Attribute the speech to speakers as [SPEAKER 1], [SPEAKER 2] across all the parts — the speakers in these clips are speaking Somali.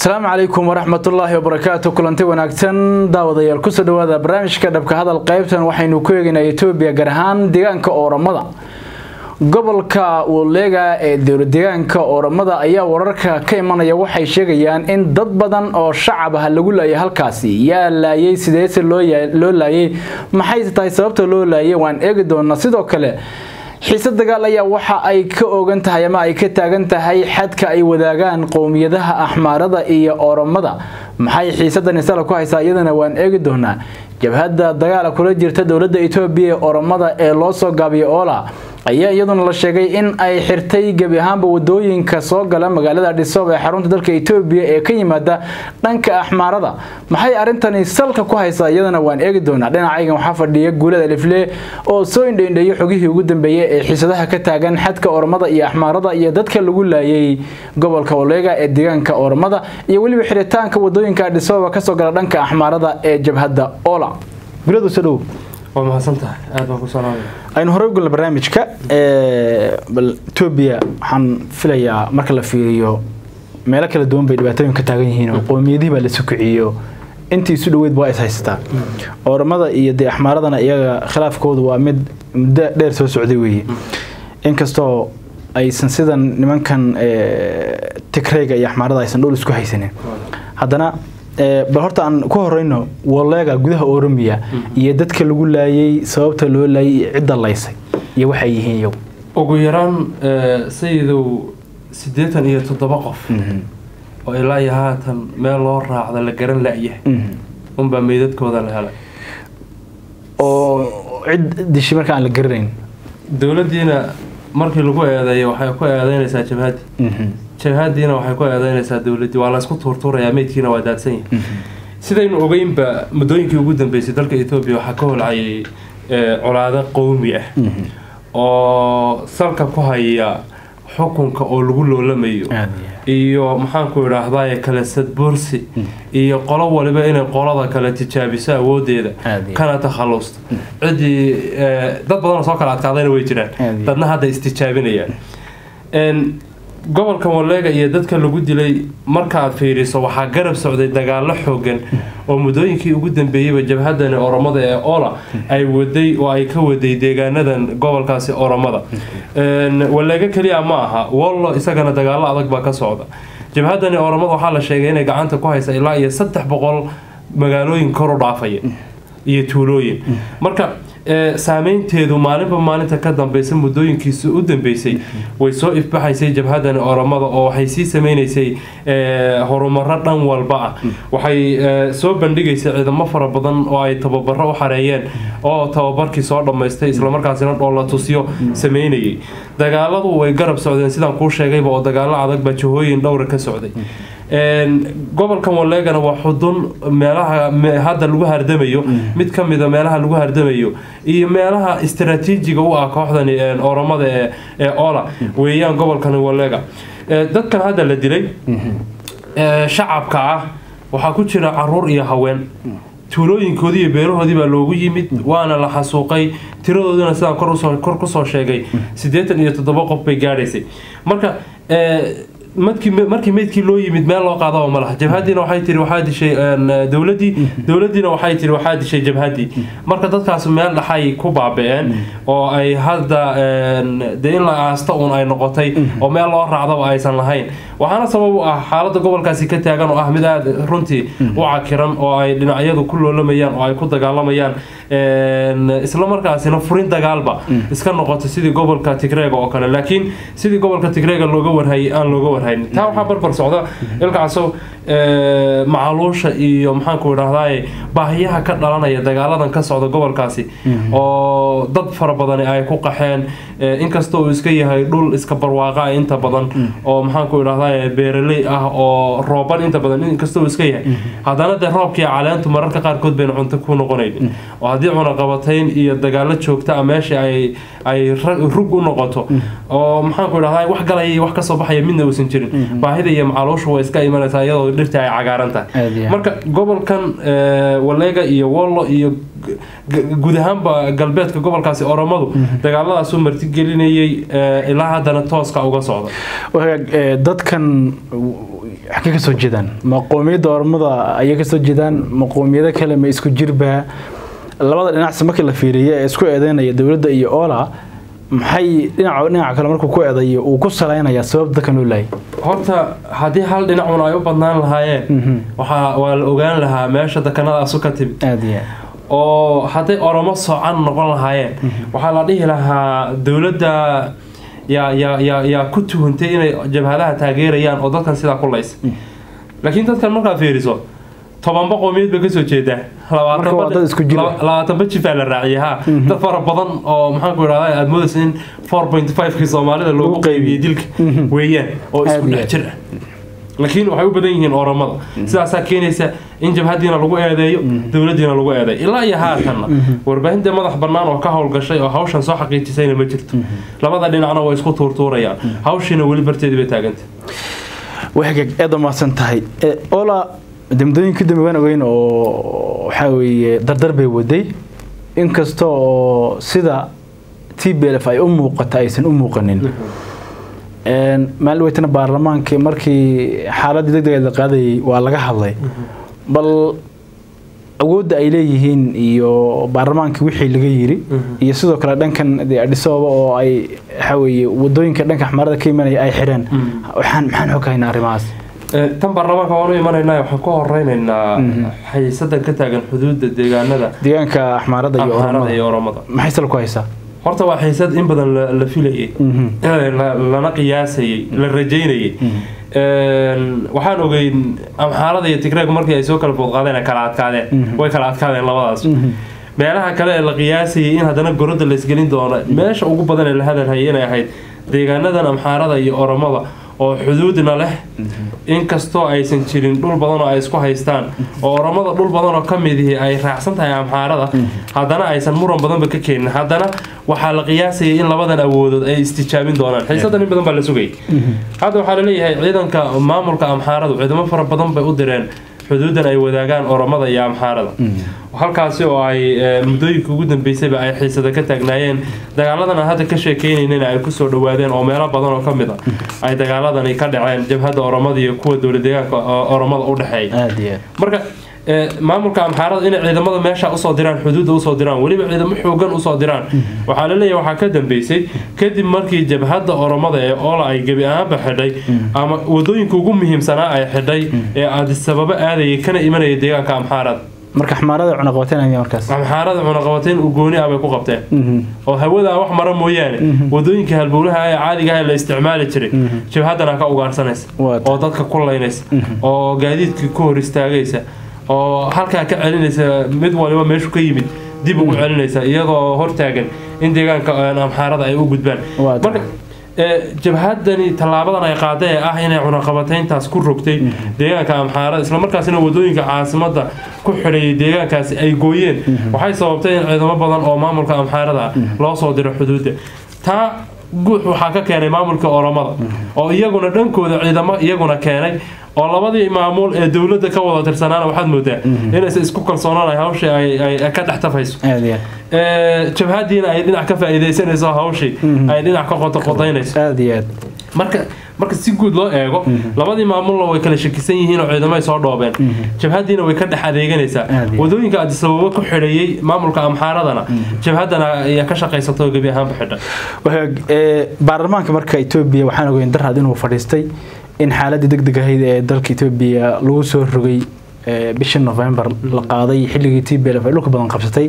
[SPEAKER 1] asalaamu calaykum waraxmatullaahi wabarakaatu kulanti wanaagsan daawadayaal kusoo dhawaada barnaamijka dhabka hadal qaybtan waxaynu ku eegaynaa etoobiya gaar ahaan deegaanka ooramada gobolka waleega ee dowladeegaanka ooramada ayaa wararka ka imanaya waxay sheegayaan in dad badan oo shacab ah lagu laayay halkaasi yaa laayay sideese loo laayay maxayse tahay sababta loo laayay waan eegi doonaa sidoo kale xiise dagaal ayaa waxa ay ka ogan tahay ama ay ka taagan tahay xadka ay wadaagaan qowmiyadaha axmaarada iyo ooramada maxay xiisadan isala ku haysaa iyadana waan eegi doonaa jabhadda dagaala kula jirta dowladda etoobiya ee ooramada ee loo soo gaabiya oola ayaa iyaduna la sheegay in ay xirtay gebi ahaanba wadooyinka soo gala magaalada adhisob ee xarunta dalka etoobiya ee ka yimaada dhanka axmaarada maxay arrintani salka ku haysaa iyadana waan eegi doonaa dhinacaygan waxaa fadhiya guulada alifle oo soo indhaindheeyo xogihii ugu dambeeyey ee xiisadaha ka taagan xadka ormada iyo axmaarada iyo dadka lagu laayay gobolka oleega ee deegaanka ormada iyo weliba xiritaanka wadooyinka adhisoba kasoo gala dhanka axmaarada ee jabhadda ola guladu soo dhow
[SPEAKER 2] waa mahadsantahay aad baan ku salaamaya
[SPEAKER 1] aynu horey ugulna barnaamijka bal etoobiya waxaan filayaa marka la fiiriyo meelo kala duwan bay dhibaatooyin ka taagan yihiin oo qowmiyadihii baa la sukiciyo intii isu dhaweyd waa is haysataa ooramada iyo dee axmaaradana iyaga khilaafkoodu waa mid muddo dheer soo socday weeye inkastoo aysan sidan nimankan tigreyga iyo axmaarada aysan dhul isku haysanin haddana bal horta aan ku horeyno waleega gudaha oromiya iyo dadka lagu laayay sababta loo laayay iyo cidda laysay iyo waxay yihiin iyagu
[SPEAKER 2] ugu yaraan sayidow siddeetan iyo toddoba qof oo ilaa iyo haatan meel loo raacda la garan la-yahay unbaa meydadkooda la helay
[SPEAKER 1] oo cid dishi marka aan la garanayn
[SPEAKER 2] dowladdiina markii lagu eedeeyo waxay ku eedeynaysaa jabhaddi jabhadiina waxay ku eedeynaysaa dowladdii waa laysku tuurtuurayaa meydkiina waa daadsan yahay sidaynu ogeynba muddooyinkii ugu dambeysay dalka etoobiya waxaa ka holcayay colaado qowmi ah oo salka ku haya xukunka oo lagu loolamayo iyo maxaanku idhaahdaye kale sadbursi iyo qolo waliba inay qolada kale tijaabiso awoodeeda kana takhalusta ciddii dad badanoo soo kala adkaadayna way jiraan dadna hadda istijaabinayaan gobolka waleega iyo dadka lagu dilay markaaad fiiriso waxaa garab socday dagaalo xoogan oo muddooyinkii ugu dambeeyeyba jabhadani oromada ee ola ay waday oo ay ka waday deegaanadan gobolkaasi oromada waleega keliya ma aha wollo isagana dagaalo adag baa ka socda jabhadani oromada waxaa la sheegay inay gacanta ku haysa ilaa iyo saddex boqol magaalooyin kor u dhaafaya iyo tuulooyin marka saameynteedu maalinba maalinta ka dambeysa muddooyinkiisa u dambeysay way soo ifbaxaysay jabhadani oromada oo waxay sii sameynaysay horumaro dhan walba ah waxay soo bandhigaysay ciidamo fara badan oo ay tababaro u xareeyeen oo tababarkii soo dhammaystay islamarkaasina dhoolla tusyo sameynayay dagaaladu way garab socdeen sidaan kuu sheegayba oo dagaalo adag baa jahooyin dhowra ka socday gobolkan waleegana waa xudun meelaha hadda lagu hardamayo mid ka mida meelaha lagu hardamayo iyo meelaha istaraatiijiga u ah kooxdani oromada ee ola weeyaan gobolkani waleega dadkan hadda la dilay shacabka ah waxaa ku jira caruur iyo haween tuulooyinkoodii iyo beerahoodii baa loogu yimid waana la xasuuqay tiradoodina sidaan kor kusoo sheegay siddeetan iyo toddoba qof bay gaadhaysay marka markii meydkii loo yimid meel loo qaadaba ma laha jabhadiina waxay tiri waxaa dishay dowladdii dowladdiina waxay tiri waxaa dishay jabhaddii marka dadkaas meel dhaxay ku baaba-een oo ay hadda dee in la aasta uun ay noqotay oo meel loo raacdaba aysan lahayn waxaana sabab u ah xaaladda gobolkaasi ka taagan oo ah mid aada runtii u cakiran oo ay dhinacyadu ku loolamayaan oo ay ku dagaalamayaan isla markaasina furin dagaalba iska noqoto sidii gobolka tigreega oo kale laakiin sidii gobolka tigreega looga warhayay aan looga warhayn taa waxaa barbar socda ilkaasow macaluusha iyo maxaanku idhahdaye baahiyaha ka dhalanaya dagaaladan ka socda gobolkaasi oo dad fara badani ay ku qaxeen inkasta uu iska yahay dhul iska barwaaqa inta badan oo maxaanku idhahdaye beeraley ah oo rooban inta badan inkasta uu iska yahay haddana dee roobkii caleentu mararka qaarkood bayna cunto ku noqonayn oo haddii cunaqabatayn iyo dagaalo joogta ah meesha ay ay ra- rug u noqoto oo maxaanku idhahdaa wax galaya iyo wax kasoo baxaya midna uusan jirin baahida iyo macalooshu way iska imanaysaa iyadoo dhirta ay cagaaran tahay
[SPEAKER 1] Aad iyo aad.
[SPEAKER 2] marka gobolkan eh, waleega iyo wollo iyo g- g- guud ahaanba galbeedka gobolkaasi oromadu dagaaladaasuu martigelinayay eh, ilaa haddana tooska uga socda
[SPEAKER 1] wagaag ee, dadkan xagee ka soo jeedaan ma qoomiyadda ormada ayay ka soo jeedaan ma qoomiyado kale ma isku jirbaa labada dhinacsi markii la fiiriyo ee isku eedeynaya dowladda iyo oola maxay dhinaca dhinaca kale markuu ku eedayo uu ku salaynayaa sabab dadkan loo laayay
[SPEAKER 2] horta haddii hal dhinacun ay u badnaan lahaayeen
[SPEAKER 1] Mhm.
[SPEAKER 2] waxaa waa la ogaan lahaa meesha dekanadaasu ka timid
[SPEAKER 1] aad iyo aad
[SPEAKER 2] oo hadday oromo soocan noqon lahaayeen waxaa la dhihi lahaa dowladda yaa yaa yaa yaa ku tuhuntay inay jabhadaha taageerayaan oo dadkan sidaa ku laysa laakiin dadkan markaad fiiriso tobanba qowmiyad bay kasoo jeedaa
[SPEAKER 1] Marka waa dad isku jir ah.
[SPEAKER 2] labaatanba jifaa la raaciyay ha dad fara badan oo maxaanku idhahdaa aada moodaysa in four point five-kii soomaalida loogu qaybiyey dilka weeyaan oo isku
[SPEAKER 1] Aad iyo
[SPEAKER 2] dhex
[SPEAKER 1] aad.
[SPEAKER 2] jir ah laakiin waxay u badan yihiin oromada sidaasaa keenaysa in jabhadiina lagu eedeeyo dowladiina lagu eedeeyo ilaa iyo haatanna warbaahinta madax bannaan oo ka howlgashay oo hawshan soo xaqiijisayna ma jirto labada dhinacna way isku tuurtuurayaan hawshiina weli barteedii bay taagantay
[SPEAKER 1] wagaag aad u mahadsan tahay Ee, oola damdooyinka dambe waan ogeyn oo waxaa weeye dardar bay waday inkasta oo sida t b l f ay u muuqata aysan u muuqanin Een, maalin weytana baarlamaanka markii xaaladii degdegeed la qaadayay waa laga hadlay bal awoodda ay leeyihiin iyo baarlamaanka wixii laga yiri iyo sidoo kale dhankan dee Addis Ababa oo ay waxa weeye wadooyinka dhanka xmarada ka imanaya ay xireen waxaan maxaan xog haynaa arrimahaas
[SPEAKER 2] Eh, tan baarlamaanka waan u imanaynaa waxaan ku horeynaynaa xayiisadan ka taagan xuduudda deegaanada
[SPEAKER 1] deegaanka axmaarada iyo
[SPEAKER 2] amhaarada
[SPEAKER 1] oromada
[SPEAKER 2] iyo oromada
[SPEAKER 1] maxay sal ku haysaa
[SPEAKER 2] horta waa xiisad in badan la- la filayay
[SPEAKER 1] Mhm.
[SPEAKER 2] Eh, la- lana qiyaasayay la rajaynayay Een, waxaan ogeyn amxaarada iyo tigreeg markii ay soo kala boodqaadeen ay kala adkaadeen way kala adkaadeen labadaas meelaha kale ee la qiyaasayay in haddana gorodda la isgelin doono meesha ugu badan ee la hadalhayay inay ahayd deegaanadan amxaarada iyo oromada oo xuduudna leh inkastoo aysan jirin dhul badan oo ay isku haystaan oo oromada dhul badan oo ka midihii ay raacsan tahay amxaarada haddana aysan muran badanba ka keenin haddana waxaa la qiyaasayay in labadan awoodood ay istijaabin doonaan xiisadan in badan baa la sugayay hadda waxaa laleeyahay ciidanka maamulka amxaaradu ciidamo fara badan bay u direen xuduudan ay wadaagaan oromada iyo amxaarada halkaasi oo ay eh, muddooyinka ugu dambeysayba ay xiisada ka taagnaayeen dagaaladan aan hadda ka sheekeynayna ay kusoo dhawaadeen oo meelo badan oo ka mid a ay dagaaladani ka dhaceen jabhadda oromada iyo kuwa dowlad deegaanka o- oromada u dhexeeya
[SPEAKER 1] aad iyo aad
[SPEAKER 2] marka eh, maamulka amxaarada inay ciidamada meesha usoo diraan xuduudda usoo diraan weliba ciidamo xoogan usoo diraan waxaa laleeyahay waxaa ka dambeysay kadib markii jabhadda oromada ee oola ay gebi ahaanba xidhay ama wadooyinka ugu muhiimsanaa ay xidhay ee aadisababa aadayay kana imanaya deegaanka amxaarada
[SPEAKER 1] marka axmaarada cunaqabateynaya markaas
[SPEAKER 2] amxaarada cunaqabateyn u gooni ah bay ku qabteen
[SPEAKER 1] Mhm.
[SPEAKER 2] oo hawada wax mara mooyaane wadooyinka halbowlaha ee caadiga ah ee la isticmaali jiray jabhadana ka ugaarsanaysa
[SPEAKER 1] Waa
[SPEAKER 2] oo dadka ku laynaysa oo gaadiidkii ku hor istaagaysa oo halkaa ka celinaysa mid waliba meeshu ka yimid dib ugu celinaysa iyadoo hortaagan in deegaanka een, amxaarada ay u gudbaan
[SPEAKER 1] Waa
[SPEAKER 2] marka ee, jabhadani tallaabadan ay qaaday ee ah inay cunaqabateyntaas ku rogtay deegaanka amxaarada islamarkaasina wadooyinka caasimada ku xidhayay deegaankaasi ay gooyeen waxay sababtay in ciidamo badan oo maamulka amxaarada ah loo soo diro xuduudda taa guux waxaa ka keenay maamulka oromada oo iyaguna dhankooda ciidamo iyaguna keenay oo labadii maamuul ee dowladda ka wada tirsanaana waxaad moodaa inaysan isku kalsoonaan hawshii ay ay ka dhex tafayso
[SPEAKER 1] aad iyo
[SPEAKER 2] Ee, jabhadiina ay dhinac ka faa'iidaysanayso hawshii ay dhinac ka qotoqotaynayso
[SPEAKER 1] aad iyo aad
[SPEAKER 2] marka marka si guud loo eego labadii maamulna way kala shakisan yihiin oo ciidamo ay soo dhoobeen jabhadiina way ka dhex adeeganaysaa
[SPEAKER 1] Aad iyo.
[SPEAKER 2] wadooyinka adisababa ku xidhayay maamulka amxaaradana jabhadana ayaa ka shaqaysato gebi ahaanba xidha
[SPEAKER 1] Waxa- ee, baarlamaanka marka Ethiopia waxaan ogeyn daraad inuu fadhiistay in xaaladii degdeg ahayd ee dalka Ethiopia lagu soo rogay ee, bishii November la qaaday xilligii TPLF ay dhulka badan qabsatay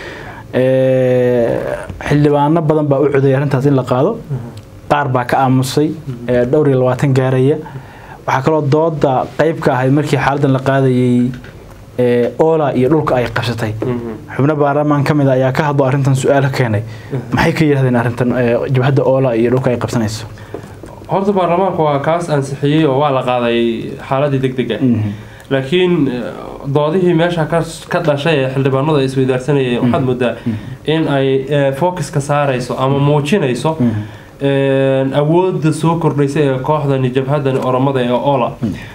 [SPEAKER 1] ee, xildhibaano badan baa u codeeyay arrintaas in la qaado qaar baa ka aamusay ee, dhowr iyo labaatan gaaraya waxaa kaloo dooda qayb ka ahayd markii xaaladan la qaadayay ee, oola iyo dhulka ay qabsatay xubno baarlamaan ka mid a ayaa ka hadlo arrintan su-aal keenay maxay ka yidhahdeen arrintan ee, jabhadda oola iyo dhulka ay qabsanayso
[SPEAKER 2] horta baarlamaanka waa kaas ansixiyey oo waa la qaaday xaaladii degdega laakiin eh, doodihii meesha ka ka dhashay ee xildhibaanadu ay isweydaarsanayeen waxaad moodaa in ay eh, focuska saarayso ama muujinayso een, awoodda soo kordhaysa ee kooxdani jabhadani oromada ee ola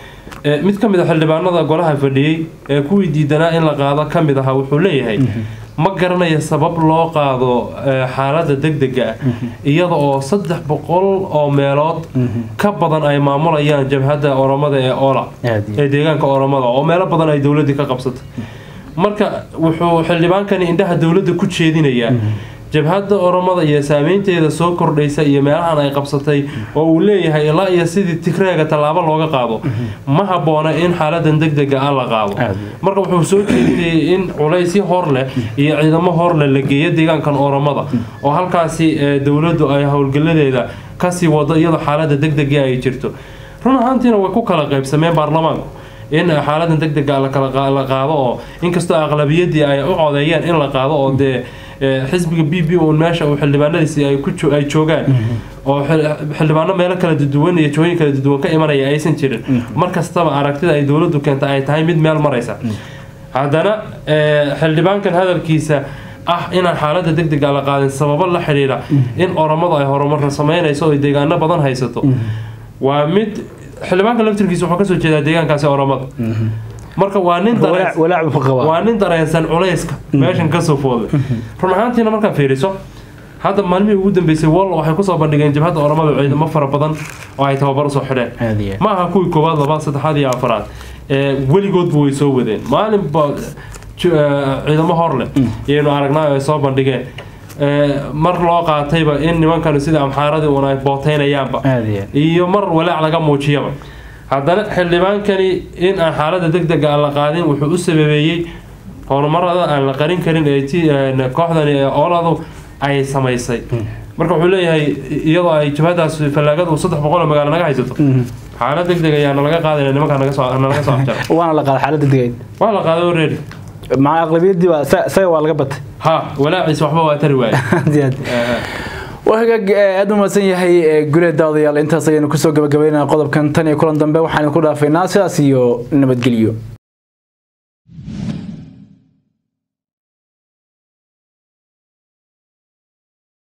[SPEAKER 2] Eh, mid ka mid a xildhibaanada golaha fadhiyey ee kuwii diidanaa in la qaado ka mid ahaa wuxuu leeyahay ma garanayo sabab loo qaado eh, xaaladda degdega ah iyada oo saddex boqol oo meelood ka badan ay maamulayaan jabhadda oromada ee ola
[SPEAKER 1] Aad iyo
[SPEAKER 2] ee deegaanka oromada oo meelo badan ay dowladdii ka qabsatay marka wuxuu xildhibaankani indhaha dowladda ku jeedinayaa jabhadda oromada iyo saameynteeda soo kordhaysa iyo meelahan ay qabsatay oo uu leeyahay ilaa iyo sidii tigreega tallaabo looga qaado ma habboona in xaaladan degdega ah la qaado
[SPEAKER 1] Aad.
[SPEAKER 2] marka wuxuu soo jeedinayay in culaysyo hor leh iyo ciidamo hor leh la geeyo deegaankan oromada oo halkaasi eh, dowladdu ay howlgaladeeda kasii wado iyadoo xaalada degdega ay jirto run ahaantiina way ku kala qaybsameen baarlamaanku in xaaladan degdega la kala qa- la qaado oo inkastoo aqlabiyadii ay u codeeyeen in la qaado oo dee eh, xisbiga b b uun meesha uu xildhibaanadiisi ay ku jo- ay joogaan oo xil- xildhibaano meelo kala duwan iyo jooyin kala duwan ka imanaya aysan jirin mar kastaba aragtida ay dowladdu keenta ay tahay mid meel maraysa haddana eh, xildhibaankan hadalkiisa ah inaan xaaladda degdega la qaadin sababo la xidhiidha in oromadu ay horumar sameynayso oo ay deegaano badan haysato waa mid xildhibaanka laftirkiisa wuxuu kasoo jeedaa deegaankaasi oromada marka waa nin
[SPEAKER 1] walaac
[SPEAKER 2] dareen
[SPEAKER 1] walaac buu qabaa
[SPEAKER 2] waa nin dareensan culayska meeshan kasoo fooday run ahaantiina markaad fiiriso hadda maalmihii ugu dambeysay wall waxay kusoo bandhigeen jabhadda oromada ciidamo fara badan oo ay tababar usoo xidheen
[SPEAKER 1] Aad iyo aad.
[SPEAKER 2] ma aha kuwii koowaad labaad saddexaad iyo afaraad ee weligoodba way soo wadeen maalinba ju- eh, ciidamo hor leh iyaynu aragnaa ay soo bandhigeen Eh, mar loo qaatayba in nimankanu sida amxaaradii uun ay booteynayaanba
[SPEAKER 1] aad iyo aad.
[SPEAKER 2] iyo mar walaac laga muujiyaba haddana xildhibaankani in aan xaaladda degdega aan la qaadin wuxuu u sababeeyey horumarada aan la qarin karin ee ti- een, kooxdani ee ooladu ay samaysay marka wuxuu leeyahay iyadoo ay jabhadaas fallaagadu saddex boqol oo magaalo naga haysato xaalad degdeg ayaa nalaga qaadayna nimankaa naga soo nalaga soo afjara
[SPEAKER 1] waana la qaada xaaladda degayd
[SPEAKER 2] waa la qaaday already
[SPEAKER 1] maca aqlabiyadii waa sa- isaga waa laga batay
[SPEAKER 2] ha walaaciisa waxba waa tari waaye
[SPEAKER 1] aad iyo aad.
[SPEAKER 2] Eh,
[SPEAKER 1] waa hagaag eh, aad u mahadsan yahay eh, guleed daawadayaal intaas ayaynu kusoo gabagabaynaa qodobkan tan iyo kulan dambe waxaan ku dhaafaynaa sidaas iyo nabadgelyo